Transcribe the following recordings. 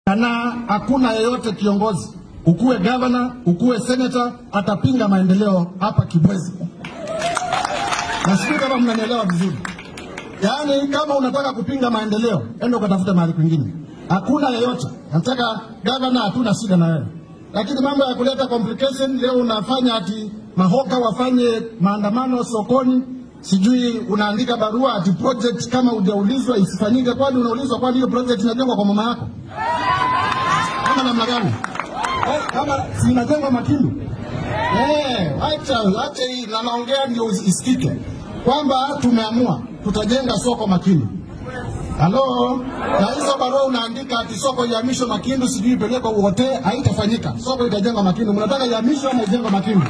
na hakuna yeyote kiongozi, ukuwe gavana, ukuwe senata, atapinga maendeleo hapa Kibwezi. Na sijui kama mnanielewa vizuri. Yaani, kama unataka kupinga maendeleo, enda ukatafute mahali kwingine. Hakuna yeyote nataka gavana, hatuna shida na wewe, lakini mambo ya kuleta complication leo unafanya ati mahoka wafanye maandamano sokoni, sijui unaandika barua ati project kama hujaulizwa isifanyike. Kwani unaulizwa? Kwani hiyo project inajengwa kwa mama yako ama namna gani? Eh, kama si inajengwa Makindu? Eh, acha acha hii na naongea ndio isikike kwamba tumeamua tutajenga soko Makindu. Halo, na hizo barua unaandika ati soko ihamishwe Makindu, sijui ipelekwe Uhote, haitafanyika. Soko itajengwa Makindu. Mnataka ihamishwe ama ijengwe Makindu?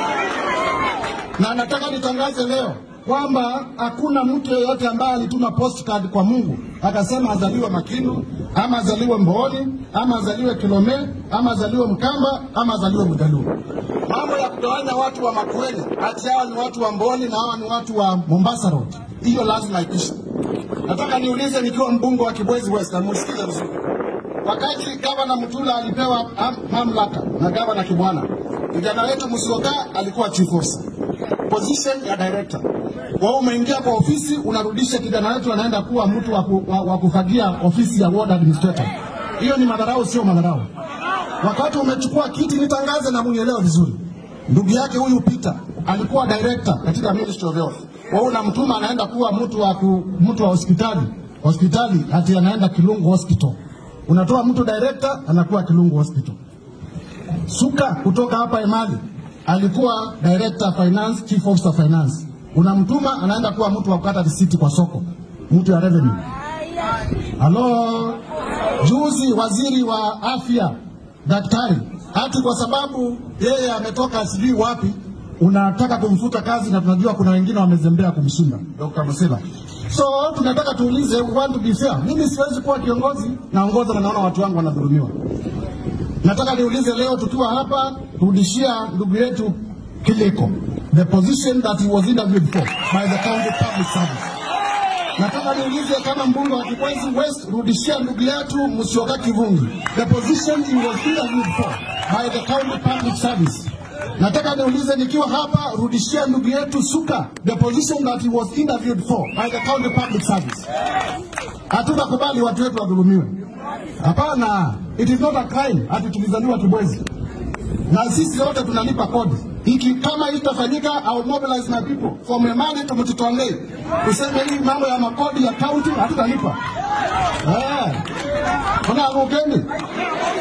Na nataka nitangaze leo kwamba hakuna mtu yeyote ambaye alituma postcard kwa Mungu akasema azaliwe Makindu ama azaliwe Mbooni ama azaliwe Kilome ama azaliwe Mkamba ama azaliwe Mjaluo. Mambo ya kugawanya watu wa Makueni ati hawa ni watu wa Mbooni na hawa ni watu wa Mombasa Road, hiyo lazima ipishe. Nataka niulize nikiwa mbunge wa Kibwezi West, na musikize vizuri. Wakati gavana Mutula alipewa am- mamlaka na gavana Kibwana, kijana wetu Musyoka alikuwa chief officer, position ya director. Wewe umeingia kwa ofisi, unarudisha kijana wetu anaenda kuwa mtu wa, ku, wa, wa kufagia ofisi ya ward administrator. Hiyo ni madharau, sio madharau. Wakati umechukua kiti, nitangaze na munielewe vizuri, ndugu yake huyu Peter alikuwa director katika Ministry of Health. Wewe unamtuma anaenda kuwa mtu wa ku, mtu wa hospitali hospitali, ati anaenda Kilungu Hospital. Unatoa mtu director anakuwa Kilungu Hospital. Suka kutoka hapa Emali alikuwa director finance, chief officer finance. Unamtuma anaenda kuwa mtu wa kukata risiti kwa soko, mtu ya revenue. Halo, juzi waziri wa afya daktari, ati kwa sababu yeye ametoka sijui wapi, unataka kumfuta kazi, na tunajua kuna wengine wamezembea kumshinda Dr. Musila. So tunataka tuulize, we want to be fair. Mimi siwezi kuwa kiongozi, naongoza na naona watu wangu wanadhulumiwa. Nataka niulize leo tukiwa hapa, rudishia ndugu yetu Kiliko the position that he was interviewed for by the county public service. Nataka niulize kama mbunge wa Kibwezi West, rudishia ndugu yetu Musyoka Kivungi the position he was interviewed for by the county public service. Nataka niulize nikiwa hapa, rudishia ndugu yetu Suka the position that he was interviewed for by the county public service. Hatutakubali watu wetu wadhulumiwe. Hapana, it is not a crime ati tulizaliwa Kibwezi na sisi wote tunalipa kodi. Iki kama hii itafanyika, au mobilize my people from Emali to Mtitolei, tuseme hii mambo ya makodi ya county hatutalipa. Eh, kuna rugeni